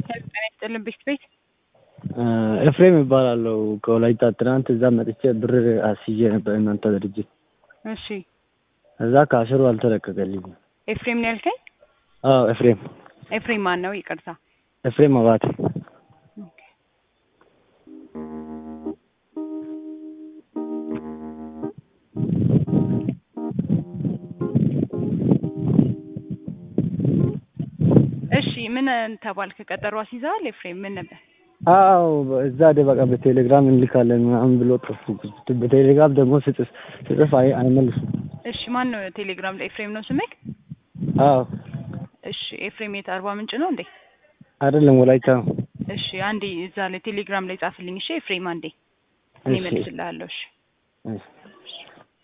ጤና ይስጥልን ቤት ቤት ኤፍሬም ይባላለሁ ከወላይታ። ትናንት እዛ መጥቼ ብር አስይዤ ነበር እናንተ ድርጅት። እሺ እዛ ከአስሩ አልተለቀቀልኝም። ኤፍሬም ነው ያልከኝ? አዎ ኤፍሬም ኤፍሬም ማን ነው? ይቅርታ ኤፍሬም አባተ። እሺ ምን ተባልክ? ቀጠሮ አስይዘዋል? ኤፍሬም ምን ነበር? አዎ እዛ ደ በቃ በቴሌግራም እንልካለን ምናምን ብሎ ጠፉ። በቴሌግራም ደግሞ ስጽፍ ስጽፍ አይ አይመልሱም። እሺ ማን ነው ቴሌግራም ላይ ኤፍሬም ነው ስምክ? አዎ እሺ ኤፍሬም የት አርባ ምንጭ ነው እንዴ? አይደለም ወላይታ ነው። እሺ አንዴ እዛ ላይ ቴሌግራም ላይ ጻፍልኝ። እሺ ኤፍሬም አንዴ እኔ እሺ። መልስልሃለሁ። እሺ እሺ